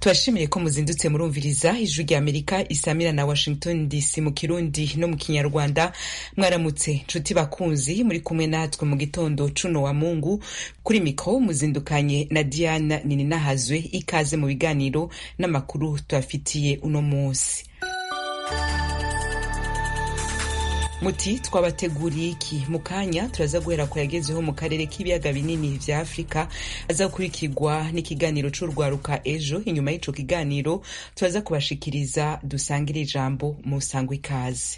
tubashimiye ko muzindutse murumviriza ijwi rya amerika isamira na washington dc mu kirundi no mu kinyarwanda mwaramutse nshuti bakunzi muri kumwe natwe mu gitondo cuno wa mungu kuri mikro muzindukanye na diana nininahazwe ikaze mu biganiro n'amakuru tubafitiye uno munsi muti twabateguriye iki mu kanya turaza guhera ku yagezeho mu karere k'ibiyaga binini vya afurika aza gukurikirwa n'ikiganiro c'urwaruka ejo inyuma y'ico kiganiro turaza kubashikiriza dusangire ijambo mu sangwa ikaze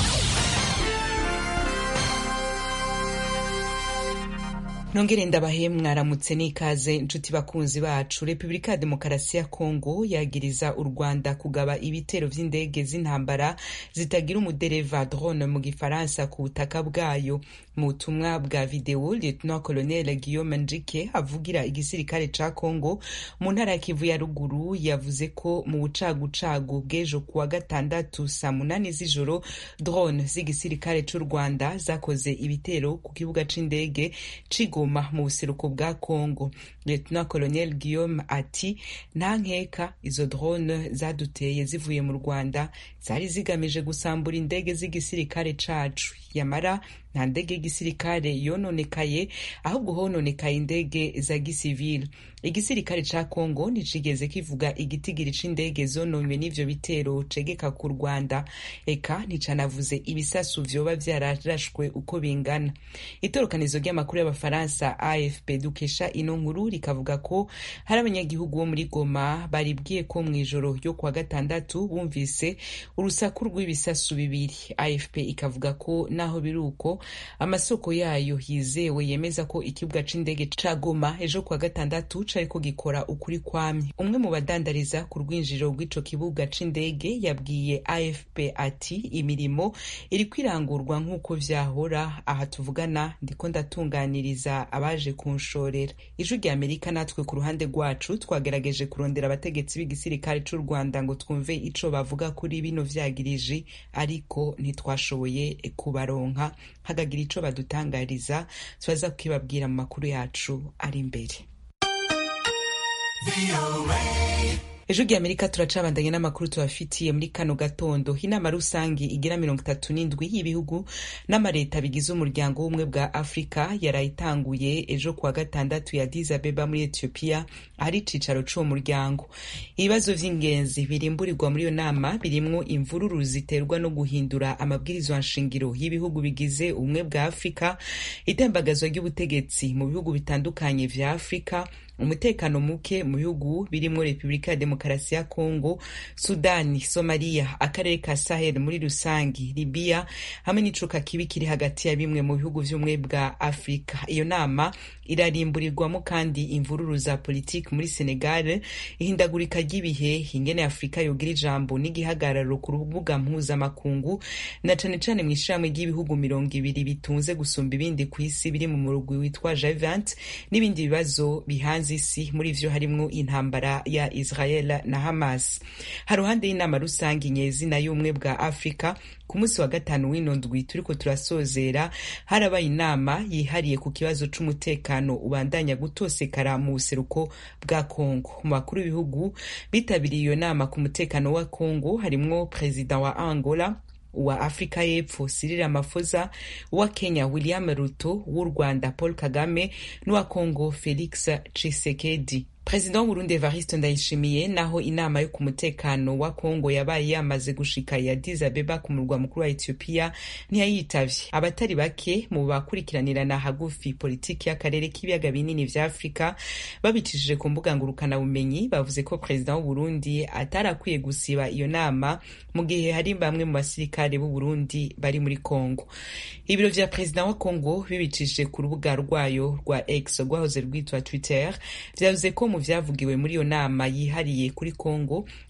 nongere ndabahe mwaramutse n'ikaze nshuti bakunzi bacu repubulika ya demokarasi ya kongo yagiriza u rwanda kugaba ibitero vy'indege z'intambara zitagira umudereva drone mu gifaransa ku butaka bwayo mu butumwa bwa videwo lieutenant colonel guillaume njike avugira igisirikare ca kongo mu ntara ya kivu ya ruguru yavuze ko mu bucagucagu bw'ejo kuwa gatandatu saa munani z'ijoro drone z'igisirikare c'u rwanda zakoze ibitero ku kibuga c'indege Goma mu buseruko bwa Congo. Lieutenant Colonel Guillaume ati nta nkeka izo drone zaduteye zivuye mu Rwanda zari zigamije gusambura indege z'igisirikare cacu yamara nta ndege y'igisirikare yononekaye ahubwo hononekaye indege za gisivile igisirikare ca Congo nticigeze kivuga igitigiri c'indege zononywe n'ivyo bitero cegeka ku Rwanda eka nticanavuze ibisasu vyoba vyararashwe uko bingana itorokanizo ry'amakuru y'abafaransa AFP dukesha ino nkuru rikavuga ko hari abanyagihugu bo muri Goma baribwiye ko mw'ijoro ryo kuwa gatandatu bumvise urusaku rw'ibisasu bibiri AFP ikavuga ko naho biri uko amasoko yayo yizewe yemeza ko ikibuga c'indege ca Goma ejo kuwa gatandatu cariko gikora ukuri kwamye umwe mu badandariza ku rwinjiriro rw'ico kibuga c'indege yabwiye AFP ati imirimo iriko irangurwa nk'uko vyahora aha tuvugana ndiko ndatunganiriza abaje kunshorera ijwi rya Amerika natwe ku ruhande rwacu twagerageje kurondera abategetsi b'igisirikare c'u Rwanda ngo twumve ico bavuga kuri bino vyagiriji ariko ntitwashoboye kubaronka hagagira ico badutangariza turaza kukibabwira mu makuru yacu ari imbere ejo rya amerika turacabandanye n'amakuru tubafitiye muri kano gatondo inama rusange igira mirongo itatu n'indwi y'ibihugu n'amareta bigize umuryango w'ubumwe bwa afurika yarayitanguye ejo kuwa gatandatu ya Addis Abeba muri etiyopiya ahari icicaro c'uwo muryango ibibazo vy'ingenzi birimburirwa muri iyo nama birimwo imvururu ziterwa no guhindura amabwirizwa nshingiro y'ibihugu bigize ubumwe bwa afurika itembagazwa ry'ubutegetsi mu bihugu bitandukanye vya afurika umutekano muke mu bihugu birimwo repubulika ya demokarasi ya kongo sudani somaliya akarere ka sahel muri rusangi libiya hamwe n'icuka kibi kiri hagati ya bimwe mu bihugu vy'ubumwe bwa afurika iyo nama irarimburirwamo kandi imvururu za politiki muri senegal ihindagurika ry'ibihe ingene afurika yogira ijambo n'igihagararo ku rubuga mpuzamakungu na cane cane mu ishirahamwe ry'ibihugu mirongo ibiri bitunze gusumba ibindi ku isi biri mu murugwi witwa G20 n'ibindi bibazo bihanze isi muri vyo harimwo intambara ya Israel na Hamas haruhande y'inama rusange nyezina y'ubumwe bwa Afrika ku munsi wa gatanu w'ino ndwi turiko turasozera harabaye inama yihariye ku kibazo c'umutekano ubandanya gutosekara mu buseruko bwa Kongo mu bakuru b'ibihugu bitabiriye iyo nama ku mutekano wa Kongo harimwo perezida wa Angola wa Afrika y'Epfo Cyril Ramaphosa, wa Kenya William Ruto, w'u Rwanda Paul Kagame n'uwa Congo Felix Tshisekedi. Perezida w'Uburundi Evariste Ndayishimiye naho inama yo ku mutekano wa Kongo yabaye yamaze gushika ya Addis Abeba ku murwa mukuru wa Ethiopia ntiyayitavye. Abatari bake mu bakurikiranirana hagufi politiki y'akarere k'ibiyaga binini vya Afrika babicishije ku mbuga ngurukana bumenyi bavuze ko perezida w'Uburundi atarakwiye gusiba iyo nama mu gihe hari bamwe mu basirikare b'u Burundi bari muri Kongo. Ibiro vya perezida wa Kongo bibicishije ku rubuga rwayo rwa X rwahoze rwitwa Twitter vyavuze ko mu vyavugiwe muri iyo nama yihariye kuri Kongo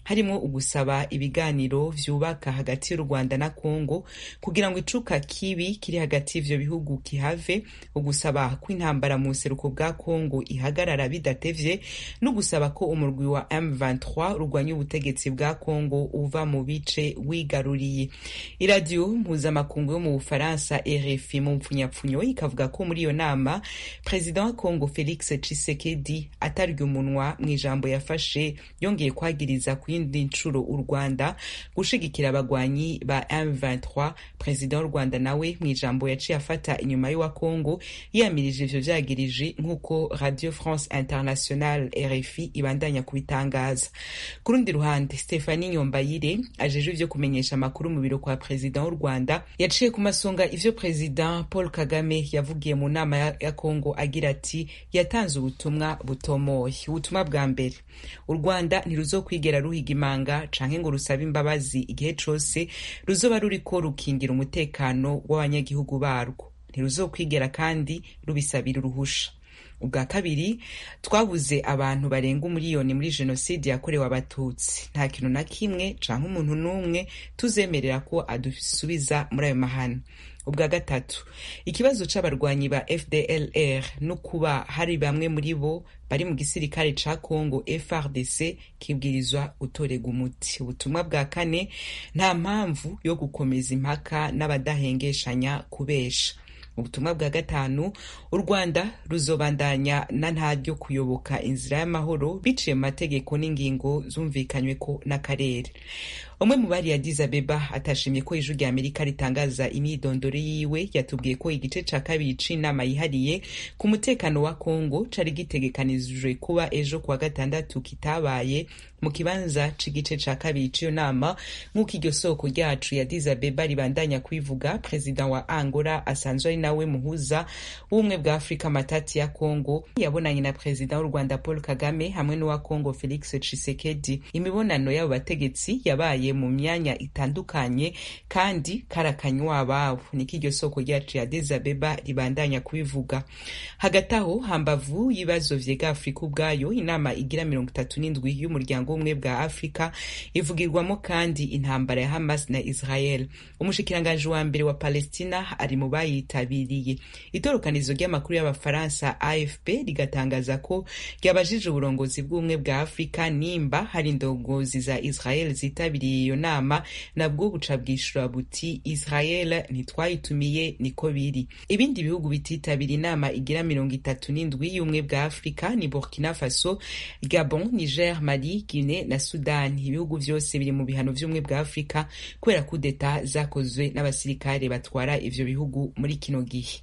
harimo ugusaba ibiganiro vyubaka hagati y'u rwanda na kongo kugira ngo icuka kibi kiri hagati y'ivyo bihugu kihave ugusaba ko intambara mu buseruko bwa kongo ihagarara bidatevye no gusaba ko umurwi wa M23 urwanya ubutegetsi bwa kongo uva mu bice wigaruriye iradiyo mpuzamakungu yo mu bufaransa rfi mu mpfunyapfunyo ikavuga ko muri iyo nama perezida wa kongo felix tshisekedi atarya umunwa mu ijambo yafashe yongeye kwagiriza ku yindi nshuro u rwanda gushigikira abagwanyi ba M23 perezida w'u rwanda nawe mu ijambo yaciye afata inyuma y'uwa kongo yiyamirije ivyo vyagirije nk'uko radio france international rfi ibandanya kubitangaza ku rundi ruhande stefani nyombayire ajeje ivyo kumenyesha amakuru mu biro kwa perezida w'u rwanda yaciye ku masonga ivyo perezida paul kagame yavugiye mu nama ya kongo agira ati yatanze ubutumwa butomoye ubutumwa bwa mbere u rwanda ntiruzokwigera ruhiga imanga canke ngo rusabe imbabazi igihe cose ruzoba ruriko rukingira umutekano w'abanyagihugu barwo ntiruzokwigera kandi rubisabira uruhusha ubwa kabiri twabuze abantu barenga umuriyoni muri jenoside yakorewe abatutsi nta kintu na kimwe canke umuntu n'umwe tuzemerera ko adusubiza muri ayo mahano ubwa gatatu ikibazo c'abarwanyi ba fdlr no kuba hari bamwe muri bo bari mu gisirikare ca congo frdc kibwirizwa gutorega umuti ubutumwa bwa kane nta mpamvu yo gukomeza impaka n'abadahengeshanya kubesha ubutumwa bwa gatanu u rwanda ruzobandanya na ntaryo kuyoboka inzira y'amahoro biciye mu mategeko n'ingingo zumvikanyweko n'akarere umwe mu bari Addis Abeba atashimye ko ijwi rya Amerika ritangaza imyidondoro yiwe yatubwiye ko igice ca kabiri c'inama yihariye ku mutekano wa Kongo cari gitegekanijwe kuba ejo kuwa gatandatu kitabaye mu kibanza c'igice ca kabiri c'iyo nama nk'uko iryo soko ryacu ya Addis Abeba ribandanya kwivuga perezida wa Angola asanzwe ari nawe muhuza w'ubumwe bwa Afrika matati ya Kongo yabonanye na perezida w'u Rwanda Paul Kagame hamwe n'uwa Kongo Felix Tshisekedi imibonano y'abo bategetsi yabaye mu myanya itandukanye kandi karakanywa ababo niko iryo soko ryacu ya Addis Abeba ribandanya kubivuga hagati aho hambavu y'ibibazo vyega Afrika ubwayo inama igira mirongo itatu n'indwi y'umuryango w'ubumwe bwa Afrika ivugirwamo kandi intambara ya Hamas na Israel umushikiranganji wa mbere wa Palestina ari mu bayitabiriye itorokanizo ry'amakuru y'abafaransa AFP rigatangaza ko ryabajije uburongozi bw'ubumwe bwa Afrika nimba hari indongozi za Israel zitabiriye iyo nama nabwo buca bwishura buti Israel ntitwayitumiye niko biri ibindi bihugu bititabira inama igira mirongo itatu n'indwi y'ubumwe bwa Afrika ni Burkina Faso Gabon Niger Mali Guinea na Sudan ibihugu vyose biri mu bihano vy'ubumwe bwa Afrika kubera kudeta zakozwe n'abasirikare batwara ivyo bihugu muri kino gihe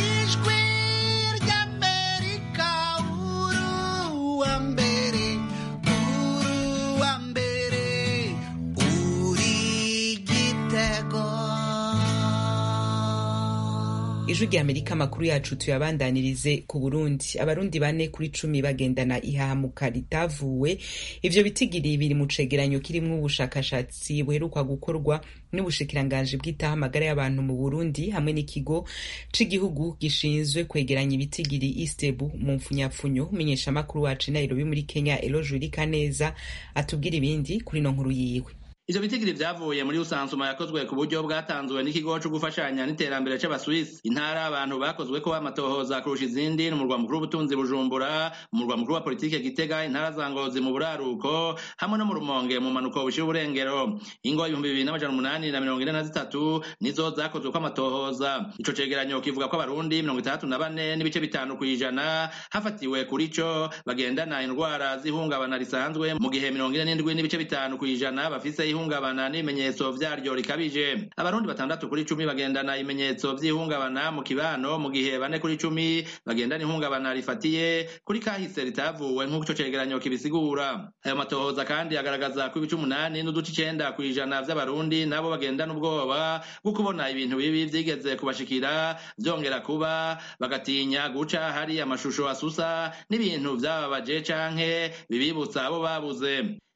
ijwi rya amerika amakuru yacu tuyabandanirize ku burundi abarundi bane kuri cumi bagendana ihahamuka ritavuwe ivyo bitigiri biri mu cegeranyo kirimwo ubushakashatsi buheruka gukorwa n'ubushikiranganji bw'itaha amagara y'abantu mu burundi hamwe n'ikigo c'igihugu gishinzwe kwegeranya ibitigiri istebu mu mfunyapfunyo umenyesha amakuru wacu nairobi muri kenya eloje kaneza atubwira ibindi kuri no nkuru yiwe ivyo bitigiri vyavuye muri usansuma yakozwe ku buryo bwatanzwe n'ikigo co gufashanya n'iterambere c'abaswisi intara abantu bakozweko amatohoza kurusha izindi n'umurwa mukuru w'ubutunzi bujumbura umurwa mukuru wa politike gitega intara za ngozi mu buraruko hamwe no mu rumonge mu manuko bushira uburengero ingo ibihumbi bibiri n'amajana umunani na mirongo ine na zitatu nizo zakozweko amatohoza ico cegeranyo kivuga ko abarundi mirongo itandatu na bane n'ibice bitanu kw'ijana hafatiwe kuri co bagendana indwara z'ihungabana risanzwe mu gihe mirongo ine n'indwi n'ibice bitanu kw'ijana bafise ihungabana n'ibimenyetso vyaryo rikabije abarundi batandatu kuri cumi bagendana ibimenyetso vy'ihungabana mu kibano mu gihe bane kuri cumi bagendana ihungabana rifatiye kuri kahise ritavuwe nk'uko ico cegeranyo kibisigura ayo matohoza kandi agaragaza ko ibice umunani n'uduce icenda kw'ijana vy'abarundi nabo bagendana ubwoba bwo kubona ibintu bibi vyigeze kubashikira vyongera kuba bagatinya guca hari amashusho asusa n'ibintu vyababaje canke bibibutsa abo babuze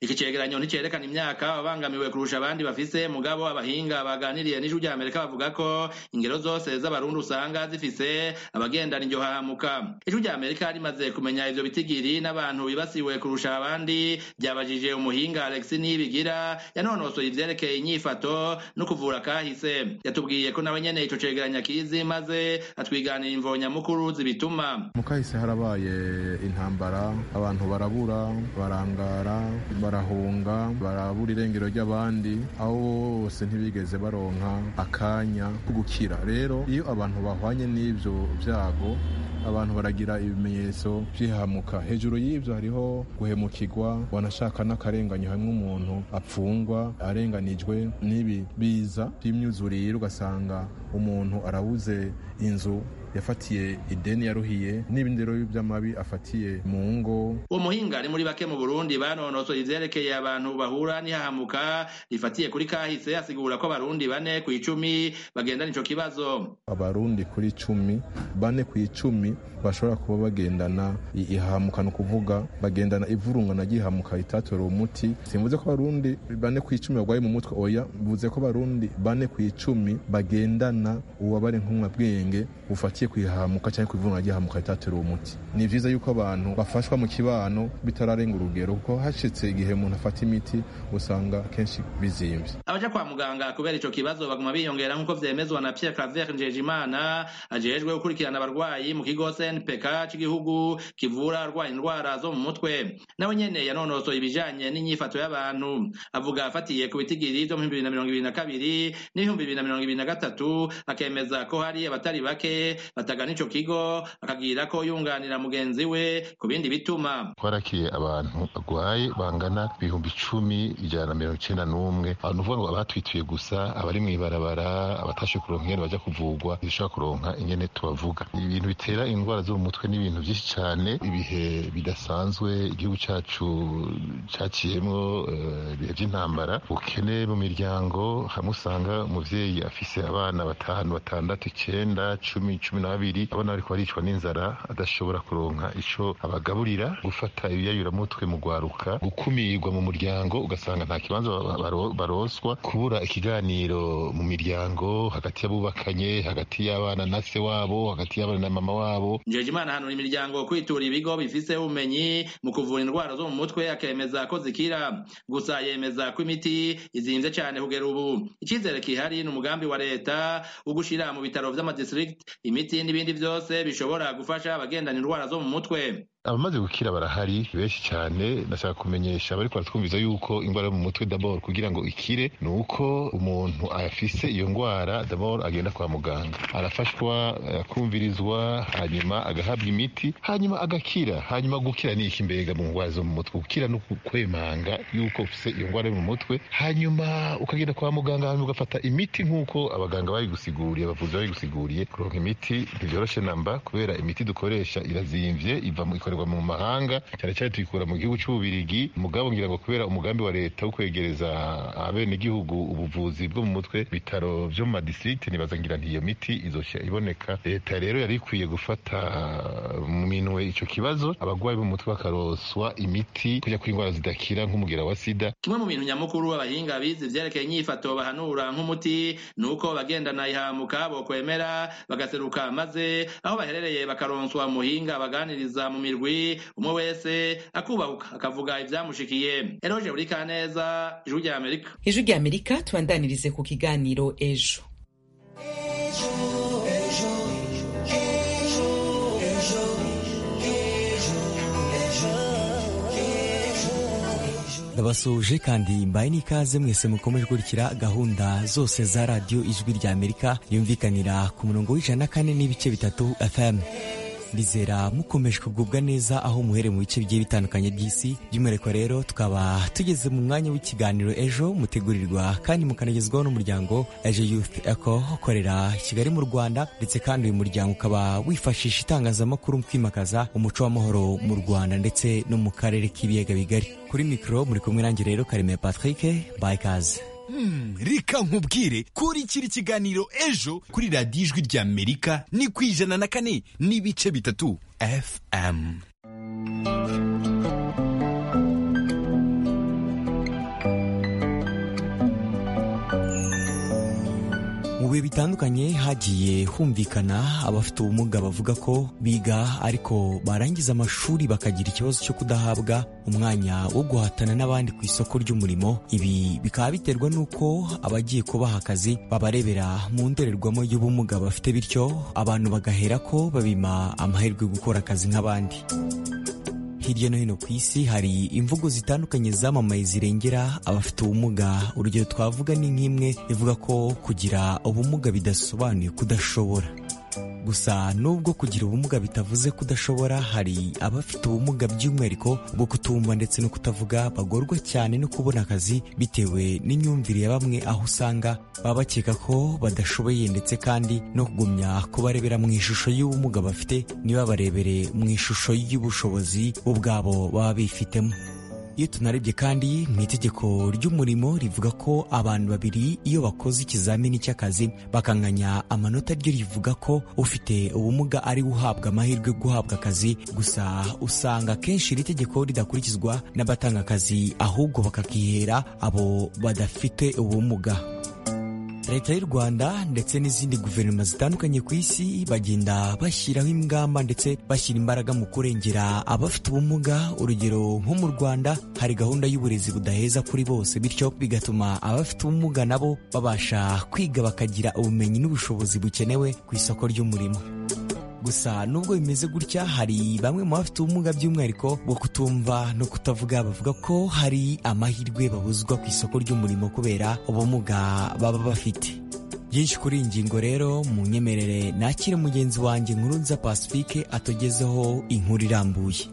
iki cegeranyo nticerekana imyaka ababangamiwe kurusha abandi bafise mugabo abahinga baganiriye n'ijwi rya amerika bavuga ko ingero zose z'abarundi usanga zifise abagendana iryo hahamuka ijwi rya amerika rimaze kumenya ivyo bitigiri n'abantu bibasiwe kurusha abandi ryabajije umuhinga alex nibigira yanonosoye ivyerekeye inyifato no kuvura kahise yatubwiye ko nawe nyene ico cegeranyo akizi maze atwiganira imvo nyamukuru zibituma mu kahise harabaye intambara abantu barabura barangara barahunga barabura irengero ry'abandi aho bose ntibigeze baronka akanya ko gukira rero iyo abantu bahwanye n'ivyo vyago abantu baragira ibimenyetso by'ihamuka hejuru y'ibyo hariho guhemukirwa wanashaka n'akarenganyo hamwe umuntu apfungwa arenganijwe n'ibi biza by'imyuzurire ugasanga umuntu arabuze inzu yafatiye ideni yaruhiye n'ibindi rero by'amabi afatiye mu ngo uwo muhinga ari muri bake mu burundi banonosoye ivyerekeye abantu bahura n'ihahamuka rifatiye kuri kahise asigura ko abarundi bane ku icumi bagendana ico kibazo abarundi kuri cumi bane ku icumi bashobora kuba bagendana ihahamuka ni ukuvuga bagendana ivurungana ry'ihahamuka ritatora umuti simvuze ko abarundi bane ku icumi barwaye mu mutwe oya mvuze ko abarundi bane ku icumi bagendana ububabare nk'umwabwenge bufatiye ku ihahamuka cyangwa ku ivurungana ry'ihahamuka ritatora umuti ni vyiza yuko abantu bafashwa mu kibano bitararenga urugero kuko hashitse igihe umuntu afata imiti usanga kenshi bizimvye abaja kwa muganga kubera ico kibazo baguma biyongera nk'uko vyemezwa na Pierre Claver Njejimana ajejwe gukurikirana abarwayi mu kigo CNPK c'igihugu kivura arwaye indwara zo mu mutwe nawe nyene yanonosoye ibijanye n'inyifato y'abantu avuga afatiye ku bitigiri vyo mu bibiri na mirongo ibiri na kabiri n'ibihumbi bibiri na mirongo ibiri na gatatu akemeza ko hari abatari bake batagana ico kigo akagira ko yunganira mugenzi we ku bindi bituma twarakiye abantu bagwaye bangana ibihumbi icumi ijana na mirongo icenda n'umwe abantu uvuga ngo abatwituye gusa abari mw'ibarabara abatashe kuronka ingene baja kuvugwa ntibishobora kuronka ingene tubavuga ibintu bitera indwara zo mu mutwe n'ibintu vyinshi cane ibihe bidasanzwe igihugu cacu caciyemwo ibihe vy'intambara ubukene mu miryango hamwe usanga umuvyeyi afise abana batanu batandatu icenda cumi cumi na babiri abana bariko baricwa n'inzara adashobora kuronka ico abagaburira gufata ibiyayuramutwe mu gwaruka gukumirwa mu muryango ugasanga nta kibanza baroswa kubura ikiganiro mu miryango hagati y'abubakanye hagati y'abana na se wabo hagati y'abana na mama wabo Njejimana hanura imiryango kwitura ibigo bifise ubumenyi mu kuvura indwara zo mu mutwe akemeza ko zikira gusa yemeza ko imiti izimvye cane kugera ubu icizere kihari ni umugambi wa leta wo gushira mu bitaro vy'amadistrict imiti n'ibindi vyose bishobora gufasha abagendana indwara zo mu mutwe abamaze gukira barahari benshi cyane ndashaka kumenyesha abariko baratwumviza yuko indwara yo mu mutwe dabord kugira ngo ikire ni uko umuntu afise iyo ndwara dabord agenda kwa muganga arafashwa akumvirizwa hanyuma agahabwa imiti hanyuma agakira hanyuma gukira ni iki mbega mu ndwara zo mu mutwe gukira no kwemanga yuko ufise iyo ndwara yo mu mutwe hanyuma ukagenda kwa muganga hanyuma ugafata imiti nk'uko abaganga babigusiguriye abavuzi babigusiguriye kuronka imiti ntivyoroshe namba kubera imiti dukoresha irazimvye iva mu ikorerwa mu mahanga cyane cyane tuyikura mu gihugu cy'ububirigi mugabo ngira ngo kubera umugambi wa leta wo kwegereza abenegihugu ubuvuzi bwo mu mutwe bitaro vyo mu madistrict nibaza ngira nti iyo miti izoshya iboneka leta rero yari ikwiye gufata mu minwe ico kibazo abagwayi bo mu mutwe bakaroswa imiti kuja kuri indwara zidakira nk'umugera wa sida kimwe mu bintu nyamukuru abahinga bize ivyerekeye inyifato bahanura nk'umuti ni uko bagendana ihamuka bokwemera bagaseruka maze aho baherereye bakaronswa muhinga baganiriza mu mirwi umwe wese akubahuka akavuga ivyamushikiye eroje buri kaneza ijwi rya amerika ijwi rya amerika tubandanirize ku kiganiro ejo ndabasuhuje kandi mbaye n'ikaze mwese mukomeje gukurikira gahunda zose za radiyo ijwi rya amerika yumvikanira ku murongo w'ijana na kane n'ibice bitatu fm ndizera mukomeje kugubwa neza aho muhere mu bice bigiye bitandukanye by'isi by'umwihariko rero tukaba tugeze mu mwanya w'ikiganiro ejo mutegurirwa kandi mukanagezwaho n'umuryango ejo youth eco ukorera kigali mu rwanda ndetse kandi uyu muryango ukaba wifashisha itangazamakuru mu kwimakaza umuco w'amahoro mu rwanda ndetse no mu karere k'ibiyaga bigari kuri mikoro muri kumwe nanjye rero karemeye patrick bayikaze Hmm, reka nkubwire kurikira ikiganiro ejo kuri radiyo ijwi rya amerika ni ku ijana na kane n'ibice bitatu fm mu bihe bitandukanye hagiye humvikana abafite ubumuga bavuga ko biga ariko barangiza amashuri bakagira ikibazo cyo kudahabwa umwanya wo guhatana n'abandi ku isoko ry'umurimo ibi bikaba biterwa n'uko abagiye kubaha akazi babarebera mu ndorerwamo y'ubumuga bafite bityo abantu bagahera ko babima amahirwe yo gukora akazi nk'abandi hirya no hino ku isi hari imvugo zitandukanye zamamaye zirengera abafite ubumuga urugero twavuga ni nk'imwe ivuga ko kugira ubumuga bidasobanuye kudashobora gusa nubwo kugira ubumuga bitavuze kudashobora hari abafite ubumuga by'umwihariko bwo kutumva ndetse no kutavuga bagorwa cyane no kubona akazi bitewe n'imyumvire ya bamwe aho usanga baba bakeka ko badashoboye ndetse kandi no kugumya kubarebera mu ishusho y'ubumuga bafite ntibabarebere mu ishusho y'ubushobozi bo ubwabo baba bifitemo iyo tunarebye kandi mu itegeko ry'umurimo rivuga ko abantu babiri iyo bakoze ikizamini cy'akazi bakanganya amanota ryo rivuga ko ufite ubumuga ari uhabwa amahirwe yo guhabwa akazi gusa usanga akenshi iri tegeko ridakurikizwa n'abatanga akazi ahubwo bakakihera abo badafite ubumuga leta y'u rwanda ndetse n'izindi guverinoma zitandukanye ku isi bagenda bashyiraho ingamba ndetse bashyira imbaraga mu kurengera abafite ubumuga urugero nko mu rwanda hari gahunda y'uburezi budaheza kuri bose bityo bigatuma abafite ubumuga nabo babasha kwiga bakagira ubumenyi n'ubushobozi bukenewe ku isoko ry'umurimo gusa nubwo bimeze gutya hari bamwe mu bafite ubumuga by'umwihariko bwo kutumva no kutavuga bavuga ko hari amahirwe babuzwa ku isoko ry'umurimo kubera ubumuga baba bafite byinshi kuri iyi ngingo rero mu nyemerere nakire mugenzi wanjye nkurunza pacifique atugezeho inkuru irambuye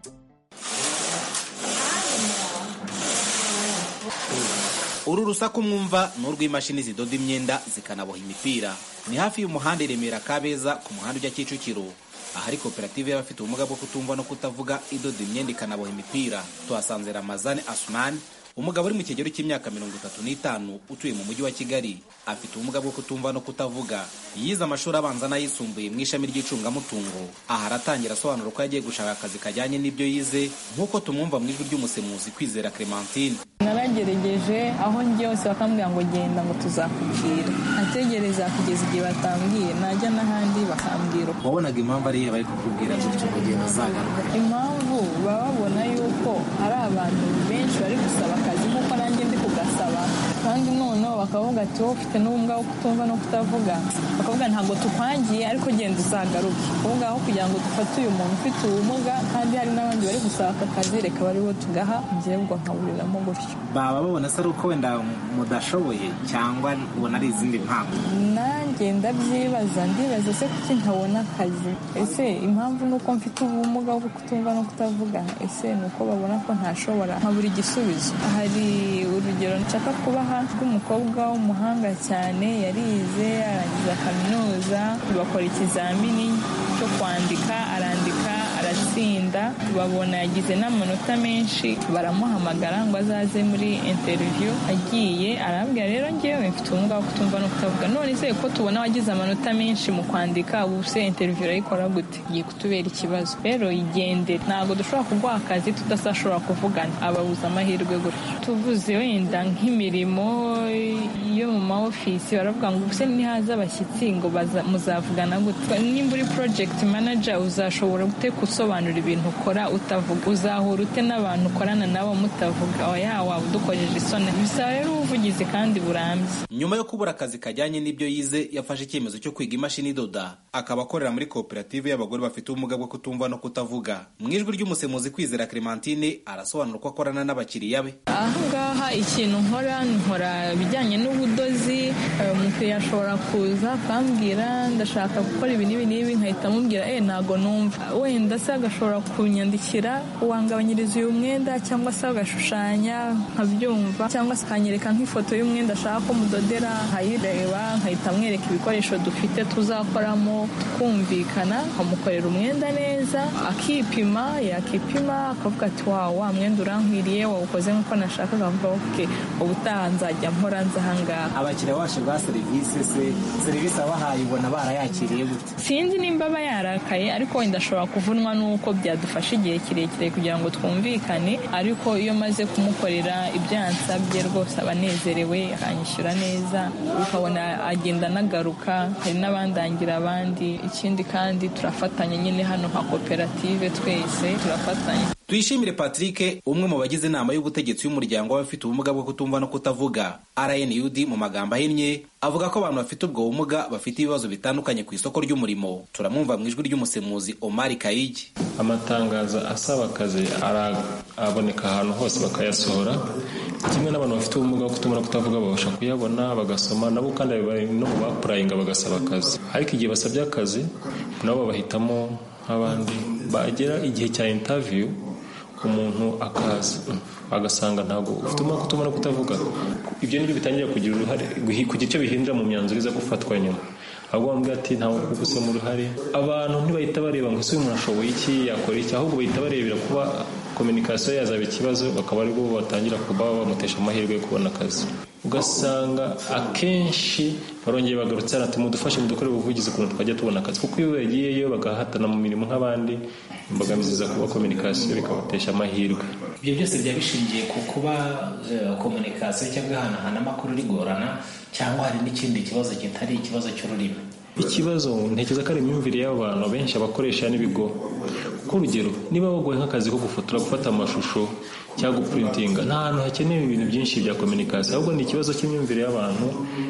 uru rusaku mwumva ni urw'imashini zidoda imyenda zikanaboha imipira ni hafi y'umuhanda i remera kabeza ku muhanda ujya kicukiro ahari koperative y'abafite ubumuga bwo kutumva no kutavuga idoda imyenda ikanaboha imipira tuhasanze ramazani asumani umugabo uri mu kigero cy'imyaka mirongo itatu n'itanu utuye mu mujyi wa kigali afite ubumuga bwo kutumva no kutavuga yize amashuri abanza n'ayisumbuye mu ishami ry'icungamutungo aha aratangira asobanura ko yagiye gushaka akazi kajyanye n'ibyo yize nk'uko tumwumva mu ijwi ry'umusemuzi kwizera clementine naragerageje aho njye hose bakambwira ngo genda ngo tuzakubwira ategereza kugeza igihe batambwiye najya n'ahandi bakambwira wabonaga impamvu ari bari kukubwira gutyo kugenda uzagaruka impamvu baba babona yuko hari abantu benshi bari gusaba akazi nk'uko nanjye ndi kugasaba kandi noneho bakavuga ati wowe ufite n'ubumuga bwo kutumva no kutavuga bakavuga ntabwo tukwangiye ariko genda uzagaruke kuvuga aho kugira ngo dufate uyu muntu ufite ubumuga kandi hari n'abandi bari gusaba aka kazi reka bari bo tugaha njyewe ubwo nkaburiramo gutyo baba babona se ari uko wenda mudashoboye cyangwa ubona ari izindi mpamvu nanjye ndabyibaza ndibaza se kuki ntabona akazi ese impamvu ni uko mfite ubumuga bwo kutumva no kutavuga ese ni uko babona ko ntashobora nkabura igisubizo hari urugero nshaka kubaha rw'umukobwa w'umuhanga cyane yarize arangiza kaminuza bakora ikizamini cyo kwandika arandika aratsinda babona yagize n'amanota menshi baramuhamagara ngo azaze muri interiviyu agiye arabwira rero ngewe mfite ubumuga bwo kutumva no kutavuga none se ko tubona wagize amanota menshi mu kwandika ubu se interiviyu urayikora gute igiye kutubera ikibazo rero igendere ntabwo dushobora kuguha akazi tudashobora kuvugana ababuza amahirwe gutyo tuvuze wenda nk'imirimo yo mu maofisi baravuga ngo ubuse nihaza abashyitsi ngo muzavugana gute nimba uri project manager uzashobora gute gusobanura ibintu ukora utavuga uzahura ute n'abantu ukorana nabo mutavuga oya waba udukojeje isoni bisaba rero ubuvugizi kandi burambye nyuma yo kubura akazi kajyanye n'ibyo yize yafashe icyemezo cyo kwiga imashini idoda akaba akorera muri koperative y'abagore bafite ubumuga bwo kutumva no kutavuga mu ijwi ry'umusemuzi kwizera clementine arasobanura uko akorana n'abakiriya be ahangaha ikintu nkora nkora ibijyanye n'ubudozi umukiriya ashobora kuza akambwira ndashaka gukora ibi n'ibi n'ibi nkahita amubwira eh ntago numva wenda se agashobora kunyandikira wangabanyiriza uyu mwenda cyangwa se agashushanya nkabyumva cyangwa se akanyereka nk'ifoto y'umwenda ashaka ko mudodera nkayireba nkahita amwereka ibikoresho dufite tuzakoramo twumvikana nkamukorera umwenda neza akipima yakipima akavuga ati wawe wa mwenda urankwiriye wawukoze nk'uko nashakaga avuga oke ubutaha nzajya mpora nza ahangaha abakiriya bacu bwa serivisi se serivisi abahaye ubona barayakiriye gute sinzi nimba aba yarakaye ariko wenda ashobora kuvunwa nuko byadufasha igihe kirekire kugira ngo twumvikane ariko iyo maze kumukorera ibyo yansabye rwose aba anezerewe akanyishyura neza ukabona agenda anagaruka hari n'abandangira abandi ikindi kandi turafatanya nyine hano nka koperative twese turafatanya tuyishimire patrick umwe mu bagize inama y'ubutegetsi y'umuryango w'abafite ubumuga bwo kutumva no kutavuga rnud mu magambo ahinnye avuga ko abantu bafite ubwo bumuga bafite ibibazo bitandukanye ku isoko ry'umurimo turamwumva mu ijwi ry'umusemuzi omari kayigi amatangazo asaba akazi araboneka ahantu hose bakayasohora kimwe n'abantu bafite ubumuga bwo kutumva no kutavuga babasha kuyabona bagasoma nabo kandi bari no mu bapurayinga bagasaba akazi ariko igihe basabye akazi nabo babahitamo nk'abandi bagera igihe cya intaviyu umuntu akaza agasanga ntabwo ufite ubumuga kutuma no kutavuga ibyo nibyo bitangira kugira uruhare kugira icyo bihindura mu myanzuro iza gufatwa nyuma ahubwo bamubwira ati ntawe gusoma uruhare abantu ntibahita bareba ngo ese uyu muntu ashoboye iki yakora iki ahubwo bahita barebera kuba kominikasiyo yazaba ikibazo bakaba aribwo batangira kuba bamutesha amahirwe yo kubona akazi ugasanga akenshi barongeye bagarutse ati mudufashe mudukore ubuvugizi ukuntu twajya tubona akazi kuko iyo bagiyeyo bagahatana mu mirimo nk'abandi imbogamizi za kuba kominikasiyo bikabatesha amahirwe ibyo byose byaba bishingiye ku kuba kominikasiyo cyangwa ihanahana amakuru rigorana cyangwa hari n'ikindi kibazo kitari ikibazo cy'ururimi ikibazo ntekereza ko ari imyumvire y'abantu benshi abakoresha n'ibigo kuko urugero niba baguye nk'akazi ko gufotora gufata amashusho cyangwa gupurintinga nta hantu hakenewe ibintu byinshi bya kominikasiyo ahubwo ni ikibazo cy'imyumvire y'abantu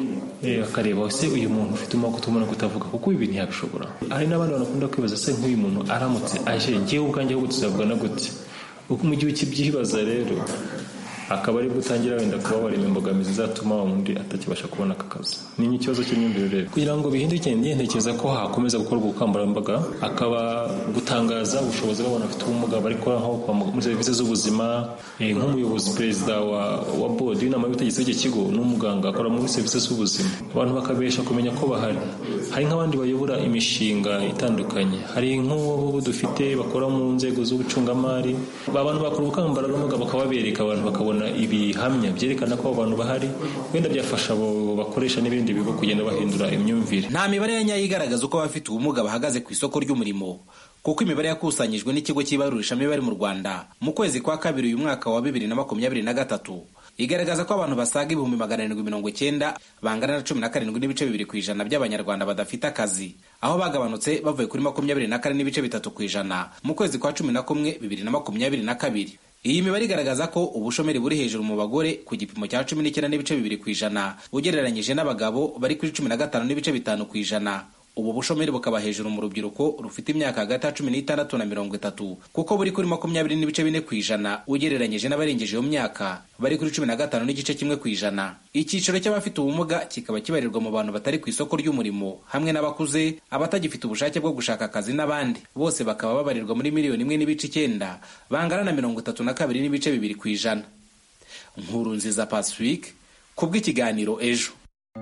akareba ese uyu muntu ufite umwaka utumva no kutavuga kuko ibi ntiyabishobora hari n'abandi banakunda kwibaza se nk'uyu muntu aramutse aje ngewe ubwanjye ahubwo tuzavugana gute mu gihe ukibyibaza rero akaba ari gutangira wenda kuba warema imbogamizi zatuma wa wundi atakibasha kubona aka kazi ni ikibazo cy'imyumvire rero kugira ngo bihinduke njye ntekereza ko hakomeza gukorwa ubukangurambaga akaba gutangaza ubushobozi bw'abantu bafite ubumuga bari gukora nko muri serivisi z'ubuzima nk'umuyobozi perezida wa wa bodi w'inama y'ubutegetsi w'iki kigo n'umuganga akora muri serivisi z'ubuzima abantu bakabesha kumenya ko bahari hari nk'abandi bayobora imishinga itandukanye hari nk'uwo dufite bakora mu nzego z'ubucungamari abantu bakora ubukangurambaga bakababereka abantu bakabona ibihamya byerekana ko abantu bahari wenda byafasha abo bakoresha n'ibindi bigo kugenda bahindura imyumvire nta mibare ya nyayo igaragaza uko abafite ubumuga bahagaze ku isoko ry'umurimo kuko imibare yakusanyijwe n'ikigo cy'ibarurishamibare mu rwanda mu kwezi kwa kabiri uyu mwaka wa bibiri na makumyabiri na gatatu igaragaza ko abantu basaga ibihumbi magana arindwi mirongo icyenda bangana na cumi na karindwi n'ibice bibiri ku ijana by'abanyarwanda badafite akazi aho bagabanutse bavuye kuri makumyabiri na kane n'ibice bitatu ku ijana mu kwezi kwa cumi na kumwe bibiri na makumyabiri na kabiri iyi mibare igaragaza ko ubushomeri buri hejuru mu bagore ku gipimo cya cumi n'icyenda n'ibice bibiri ku ijana ugereranyije n'abagabo bari kuri cumi na gatanu n'ibice bitanu ku ijana ubu bushomeri bukaba hejuru mu rubyiruko rufite imyaka hagati ya cumi n'itandatu na mirongo itatu kuko buri kuri makumyabiri n'ibice bine ku ijana ugereranyije n'abarengeje iyo myaka bari kuri cumi na gatanu n'igice kimwe ku ijana icyiciro cy'abafite ubumuga kikaba kibarirwa mu bantu batari ku isoko ry'umurimo hamwe n'abakuze abatagifite ubushake bwo gushaka akazi n'abandi bose bakaba babarirwa muri miliyoni imwe n'ibice icyenda bangana na mirongo itatu na kabiri n'ibice bibiri ku ijana nkuru nziza pacifique kubw'ikiganiro ejo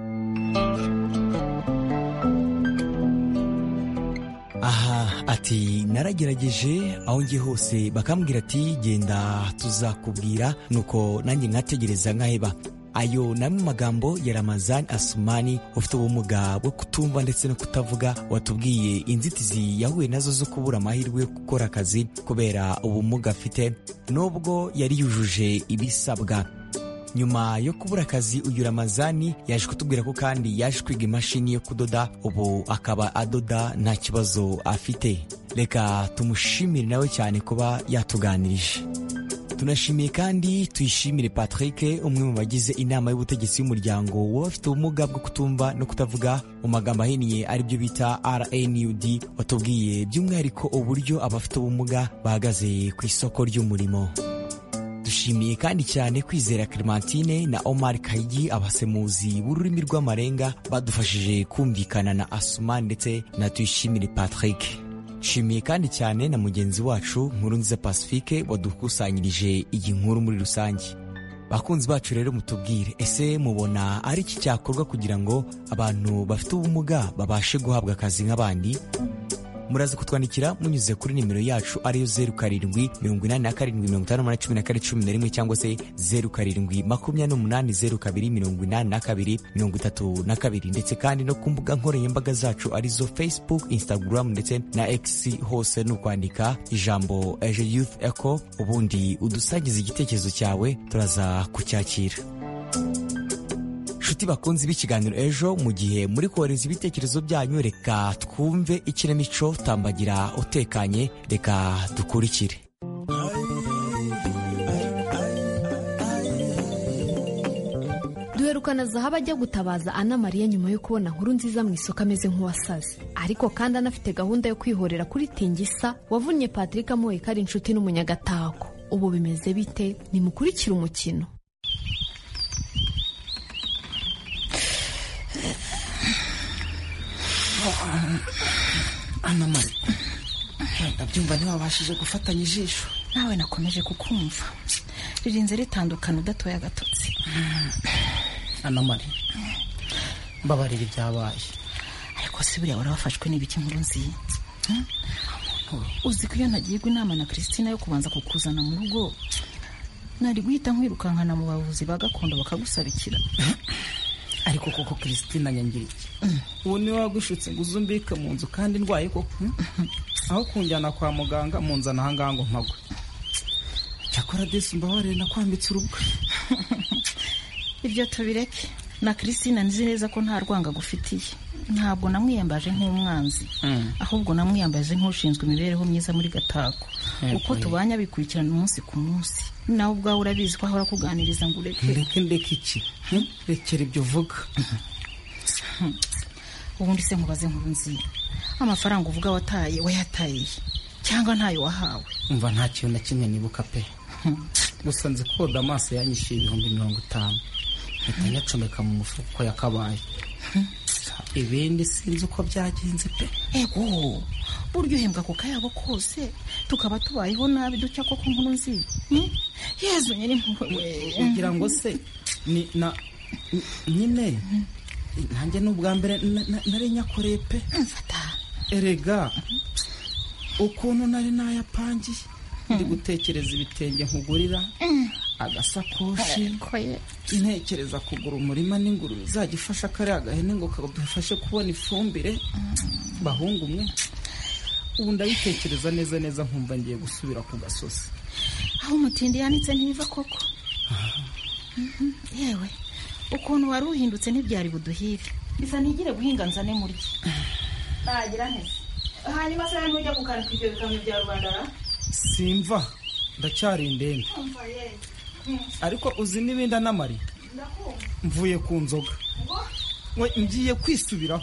aha ati naragerageje aho ngiye hose bakambwira ati genda tuzakubwira nuko nanjye nkategereza nkaheba ayo ni amwe magambo ya ramazani asumani ufite ubumuga bwo kutumva ndetse no kutavuga watubwiye inzitizi yahuye nazo zo kubura amahirwe yo gukora akazi kubera ubumuga afite nubwo yari yujuje ibisabwa nyuma yo kubura akazi uyu ramazani yaje kutubwira ko kandi yaje kwiga imashini yo kudoda ubu akaba adoda nta kibazo afite reka tumushimire nawe cyane kuba yatuganirije tunashimiye kandi tuyishimire patrick umwe mu bagize inama y'ubutegetsi y'umuryango w'abafite ubumuga bwo kutumva no kutavuga mu magambo ahiniye aribyo bita rnud watubwiye by'umwihariko uburyo abafite ubumuga bahagaze ku isoko ry'umurimo dushimiye kandi cyane kwizera clementine na omar kayigi abasemuzi b'ururimi rw'amarenga badufashije kumvikana na asumani ndetse na tuyishimire patrick nshimiye kandi cyane na mugenzi wacu nkuru nziza pacifique wadukusanyirije iyi nkuru muri rusange bakunzi bacu rero mutubwire ese mubona ari iki cyakorwa kugira ngo abantu bafite ubumuga babashe guhabwa akazi nk'abandi muraza kutwandikira munyuze kuri nimero yacu ariyo zeru karindwi mirongo inani na karindwi mirongo itanu n'umunani cumi na kane cumi na rimwe cyangwa se zeru karindwi makumyabiri n'umunani zeru kabiri mirongo inani na kabiri mirongo itatu na kabiri ndetse kandi no ku mbuga nkoranyambaga zacu arizo facebook instagram ndetse na x hose ni ukwandika ijambo ejo youth echo ubundi udusangiza igitekerezo cyawe turaza kucyakira nshuti bakunzi b'ikiganiro ejo mu gihe muri kohereza ibitekerezo byanyu reka twumve ikinamico tambagira utekanye reka dukurikire duherukana zahabu ajya gutabaza ana mariya nyuma yo kubona nkuru nziza mu isoko ameze nk'uwasaze ariko kandi anafite gahunda yo kwihorera kuri tingisa wavunnye patrick amuwe ko ari inshuti n'umunyagatako ubu bimeze bite nimukurikire umukino ana mari ndabyumva ntiwabashije gufatanya ijisho nawe nakomeje kukumva ririnze ritandukana udatoye agatotsi ana mari mbabarira ibyabaye ariko si buriya wari wafashwe n'ibiki nkuru nziza uzi ko iyo ntagirwa inama na christine yo kubanza kukuzana mu rugo nari guhita nkwirukankana mu bavuzi ba gakondo bakagusabikira ariko koko christine anyangira iki ubu niwe wagushutse ngo uzumbike mu nzu kandi ndwaye koko aho kunjyana kwa muganga munzana ahangaha ngo mpagwe cyakora desi mbabarire nakwambitse urubwa ibyo tubireke na christine nzi neza ko nta rwanga agufitiye ntabwo namwiyambaje nk'umwanzi ahubwo namwiyambaje nk'ushinzwe imibereho myiza muri gatako uko tubanye abikurikirana umunsi ku munsi nawe ubwawe urabizi ko ahora akuganiriza ngo ureke ndeke ndeke iki rekera ibyo uvuga ubundi se nkubaze nkuru nziza amafaranga uvuga wataye wayataye cyangwa ntayo wahawe umva nta kintu na kimwe nibuka pe gusa nzi ko damasi yanyishyuye ibihumbi mirongo itanu mpita nyacomeka mu mufuka uko yakabaye ibindi sinzi uko byagenze pe ego buryo uhembwa ku kayabo kose tukaba tubayeho nabi ducya koko nkuru nziza yezu nyiri kugira ngo se ni na nyine nanjye ni ubwa mbere nari nyakoreye pe erega ukuntu nari nayapangiye ndi gutekereza ibitenge nkugurira agasakoshi ntekereza kugura umurima n'ingurube izajya ifasha kariya gahene ngo kadufashe kubona ifumbire bahungu umwe ubu ndabitekereza neza neza nkumva ngiye gusubira ku gasozi aho umutindi yanitse ntibiva koko yewe ukuntu wari uhindutse ntibyari buduhire bisa ntigire guhinga nzane murye nagira neza hanyuma se ntujya gukanika ibyo bikamyo bya rubanda simva ndacyari indembe ariko uzi n'ibindi anamari mvuye ku nzoga we ngiye kwisubiraho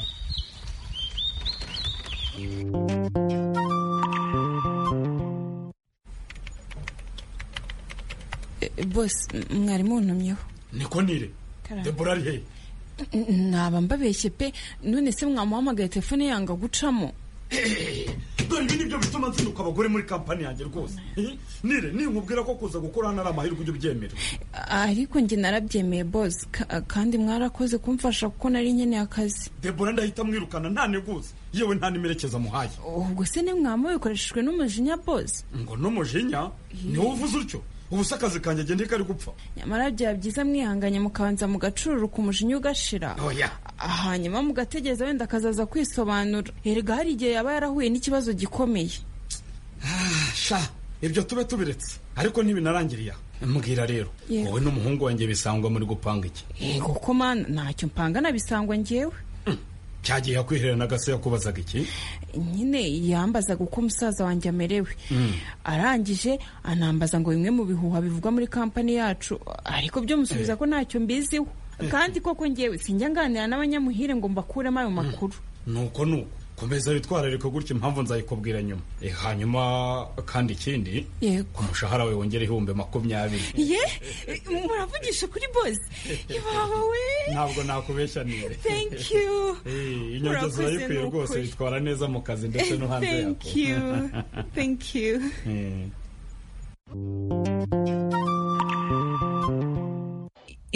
bose mwari muntumyeho niko nire debora ari he naba mbabeshye pe none se mwamuhamagaye telefone yanga gucamo dore ibi nibyo bituma nzinduka abagore muri kampani yanjye rwose nire ninkubwira ko kuza gukora hano ari amahirwe ujya ubyemera ariko njye narabyemeye bose kandi mwarakoze kumfasha kuko nari nkeneye akazi debora ndahita mwirukana nta neguza yewe nta n'imerekeza muhaye ubwo se ni mwamubikoreshejwe n'umujinya bose ngo n'umujinya ni wowe uvuze utyo ubu se akazi kanjye agenda kari gupfa nyamara byaba byiza mwihanganye mukabanza mugacururuka umujinya ugashira hanyuma mugategereza wenda akazaza kwisobanura erega hari igihe yaba yarahuye n'ikibazo gikomeye sha ibyo tube tubiretse ariko ntibinarangiriye mbwira rero wowe n'umuhungu wanjye bisangwa muri gupanga iki yego ko mana ntacyo mpanga nabisangwa ngewe cyagiye yakwiherera n'agase yakubazaga iki nyine yambazaga uko umusaza wanjye amerewe arangije anambaza ngo bimwe mu bihuha bivugwa muri kampani yacu ariko byo musubiza ko ntacyo mbiziho kandi koko ngewe sinjya nganira n'abanyamuhire ngo mbakuremo ayo makuru nuko nuko komeza witwararika gutya impamvu nzayikubwira nyuma hanyuma kandi ikindi ku mushahara we wongere ibihumbi makumyabiri ye muravugisha kuri bose iwawe we ntabwo nakubeshya nire thank you inyongeza urayikwiye rwose witwara neza mu kazi ndetse no hanze yako thank you thank you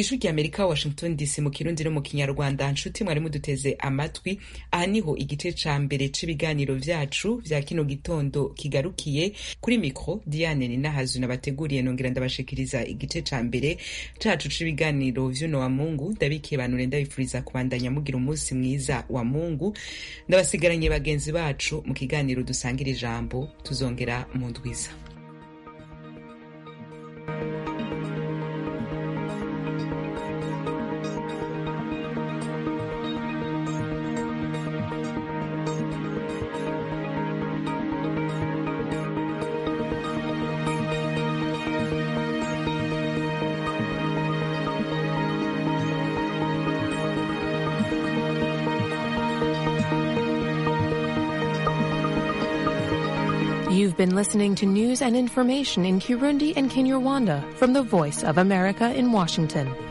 ijwi rya amerika washington dc mu kirundi no mu kinyarwanda nshuti mwari muduteze amatwi aha niho igice ca mbere c'ibiganiro vyacu vya kino gitondo kigarukiye kuri mikro diane ninahazu nabateguriye nongera ndabashikiriza igice ca mbere cacu c'ibiganiro vy'uno wa mungu ndabikibanure ndabifuriza kubandanya mugira umunsi mwiza wa mungu ndabasigaranye bagenzi bacu mu kiganiro dusangira ijambo tuzongera mu ndwiza You've been listening to news and information in Kirundi and Kinyarwanda from the Voice of America in Washington.